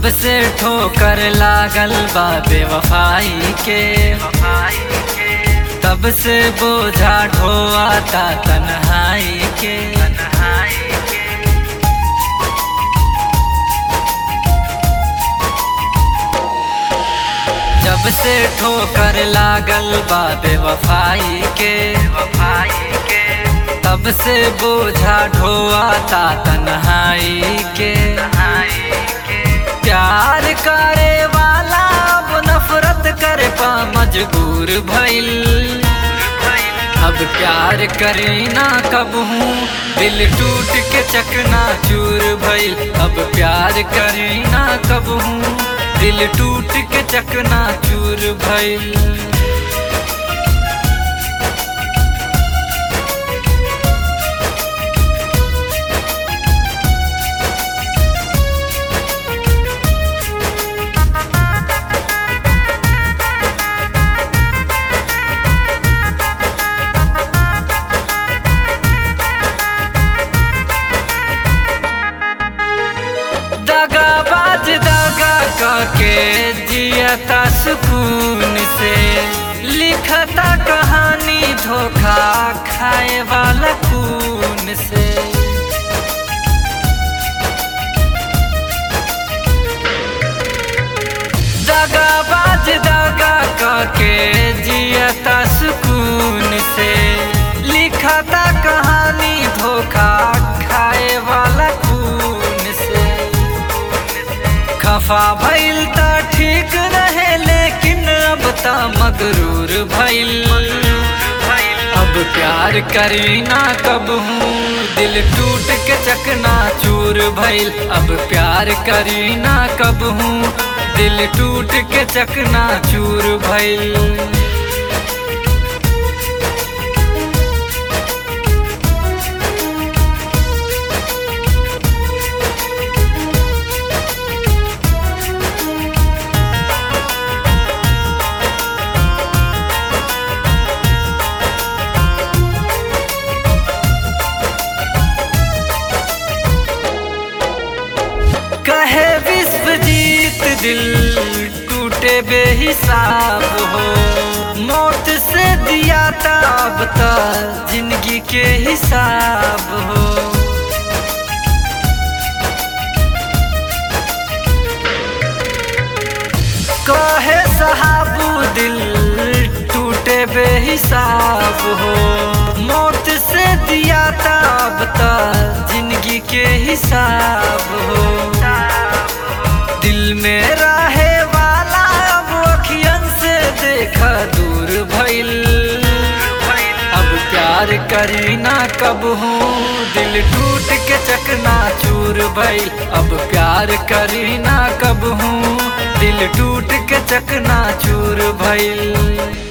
जब से ठोकर लागल बा बेवफाई के तब से बोझा ढोआता तन्हाई के जब से ठोकर लागल बा बेवफाई के तब से बोझा ढोआता तन्हाई के प्यार करे वाला अब नफरत करे पा मजबूर भइल अब प्यार करे ना कब हूँ दिल टूट के चकना चूर भइल अब प्यार करे ना कब हूँ दिल टूट के चकना चूर भइल दगाबाज दगा करके जियता सुकून से लिखता कहानी धोखा खाए वाला खून से दगाबाज दगा करके जियता सुकून से लिखता कहानी धोखा खाए वाला खून से खफा भइल त ठीक रहे लेकिन अब त मगरूर भइल अब प्यार करी ना कब हूँ दिल टूट के चकना चूर भइल अब प्यार करी ना कब हूँ दिल टूट के चकना चूर भइल कहे विश्व जीत दिल टूटे बेहिसाब हो मौत से दिया ताब तक जिंदगी के हिसाब हो कहे सहाबू दिल टूटे बेहिसाब हो मौत से दिया ताब तक जिंदगी के हिसाब हो दिल में रहे वाला अब अखियन से देखा दूर भइल अब प्यार करी ना कब हूँ दिल टूट के चकना चूर भइल अब प्यार करी ना कब हूँ दिल टूट के चकना चूर भइल